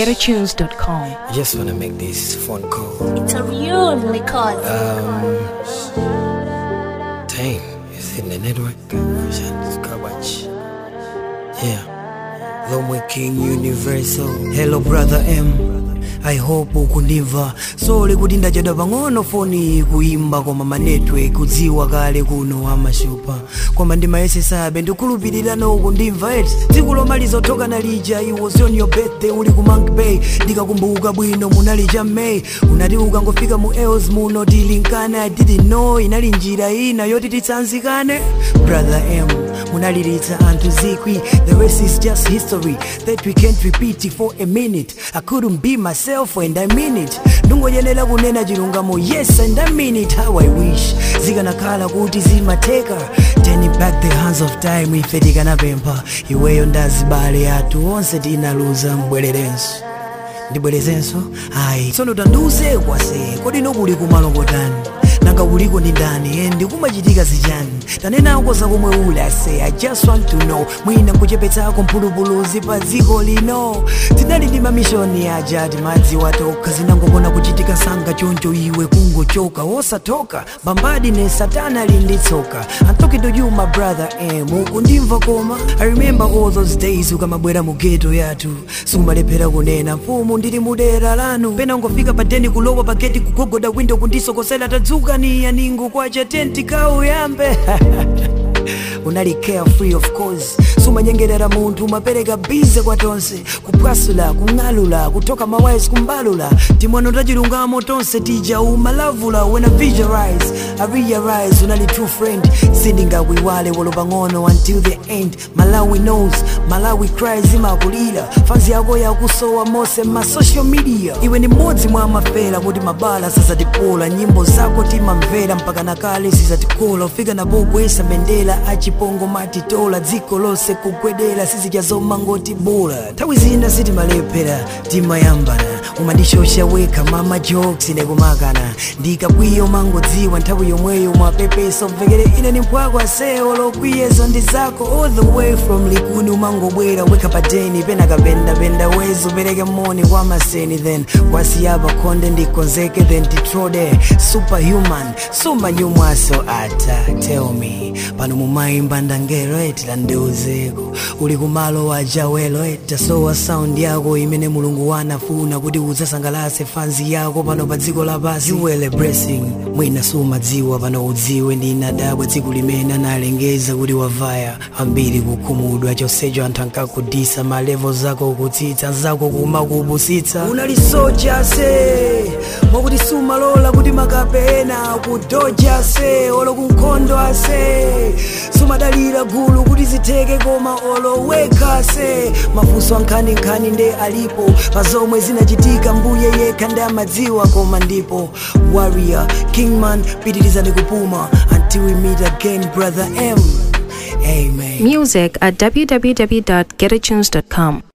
getatunes.com. I just wanna make this phone call. It's a real record. Um, time is in the network. Vision Kabach. Yeah. Lomwe King Universal. Hello, brother M. I hope ukundimva sole kuti ndachedwa pang'ono foni kuimba koma manetwork kudziwa kale kuno amashupa koma ndimayesesabe ndikhulupirira no ukundimva eti tsiku lomaliza othoka nalija it was on your birthday uli ku Monk Bay ndikakumbuka bwino munali cha May unati ukangofika mu Els muno tilinkana I didn't know inali njira ina yoti titsanzikane brother M munaliritsa anthu zikwi the rest is just history that we can't repeat it for a minute I couldn't be myself and I mean it ndingoyenera kunena chilungamo yes and I mean it how I wish zikanakhala kuti zimateka turning back the hands of time ife tikanapempha iweyo ndazibale athu onse tinaluza mbwererenso ndibwerezenso ayi tsono tandiuze kwase kodi nokuli kumalokotani nanga uliko ndi ndani endi kumachitika zichani tanenako zakomwe uli ase i just want to know mwina nkuchepetsako mphulupuluzi pa dziko lino tinali ndi mamishoni aja timadzi watokha zinangokona kuchitika sanga choncho iwe kungochoka wosatoka mbambadi ne satana lindi tsoka i'm talking to you my brother em ukundimva koma i remember all those days ukamabwera mu geto yathu sikumalephera kunena mfumu ndili mudera lanu pena ungofika pa deni kulowa pa geti kugogoda window kundisokosera tadzuka ni yaningu kwacha tenti kauyambe unali carefree of course sumanyengerera munthu umapereka bize kwa tonse kupwasula kung'alula kutoka mawais kumbalula timono tachilungamo tonse tija umalavula when I visualize I realize unali true friend sindingakuiwale wolo pang'ono until the end malawi knows malawi cries imakulira fanzi yako yakusowa mose ma social media iwe ni mmodzi mwa mafera kuti mabala sazatipola nyimbo zako timamvera mpaka nakale sizatikola ufika napogwesa bendera achipongo matitola dziko lonse kugwedera sizijazoma ngoti bola nthawi zina sitimalephera timayambana umandishosha weka mama jokes nekumakana ndikakwiyo mangodziwa nthawi yomweyo mwapepeso mvekere ine ni mphwako asewo lokwiyezo ndi zako all the way from likuni umangobwera weka pateni pena kapendapenda wezo pereke moni kwa maseni then wasiyapa khonde ndikonzeke then titrode superhuman sumanyumwaso ata tell me pano mumayimba ndangero etila ndiuzeko uli kumalo wa jawelo etasowa sound yako imene mulungu wanafuna kuti udzasangalase fanzi yako pano pa dziko lapasi you were a blessing mwina sumadziwa pano udziwe ndinadabwa dziko limene analengeza kuti wavaya ambiri kukhumudwa chonsecho anthu ankakudisa malevo zako kutsitsa zako kumakubusitsa unali soja se mwakuti sumalola kuti makapena kudoja se olo kunkhondo ase sumadalira gulu kuti zitheke koma oloweka se mafunso ankhaninkhani nde alipo pa zomwe zinachitika mbuye yekha ndi amadziwa koma ndipo warrior kingman pitirizani kupuma until we meet again brother m amen Music at www.getatunes.com.